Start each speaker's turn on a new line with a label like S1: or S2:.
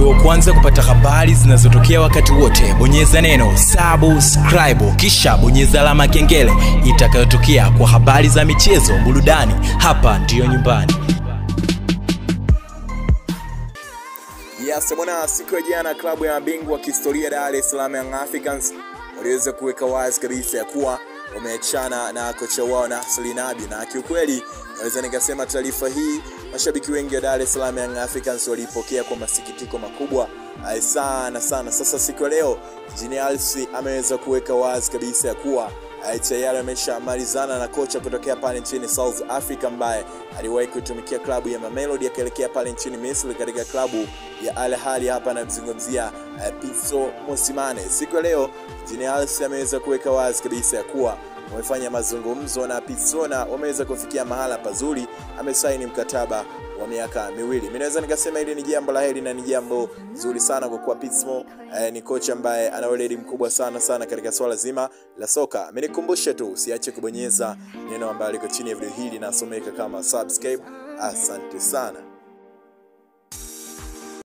S1: uwe wa kwanza kupata habari zinazotokea wakati wote bonyeza neno subscribe kisha bonyeza alama ya kengele itakayotokea kwa habari za michezo burudani hapa ndiyo nyumbani
S2: Yes, bwana, siku ya jana klabu ya mabingwa wa kihistoria Dar es Salaam Young Africans waliweza kuweka wazi kabisa ya kuwa wameachana na kocha wao Nasri Nabi, na kiukweli naweza nikasema taarifa hii mashabiki wengi wa Dar es Salaam Young Africans waliipokea kwa masikitiko makubwa eh, sana sana. Sasa siku ya leo Engineer Hersi ameweza kuweka wazi kabisa ya kuwa eh, tayari ameshamalizana na kocha kutokea pale nchini South Africa ambaye aliwahi kuitumikia klabu ya Mamelodi akaelekea pale nchini Misri katika klabu ya Al Ahly. Hapa anamzungumzia uh, Pitso Mosimane. Siku ya leo Engineer Hersi ameweza kuweka wazi kabisa ya kuwa wamefanya mazungumzo na Pitso na wameweza kufikia mahala pazuri, amesaini mkataba wa miaka miwili. Mimi naweza nikasema hili ni jambo la heri na ni jambo zuri sana kwa kuwa Pitso eh, ni kocha ambaye ana weledi mkubwa sana sana katika swala zima la soka. Amenikumbusha tu usiache kubonyeza neno ambalo liko chini ya video hili nasomeka kama subscribe. Asante sana.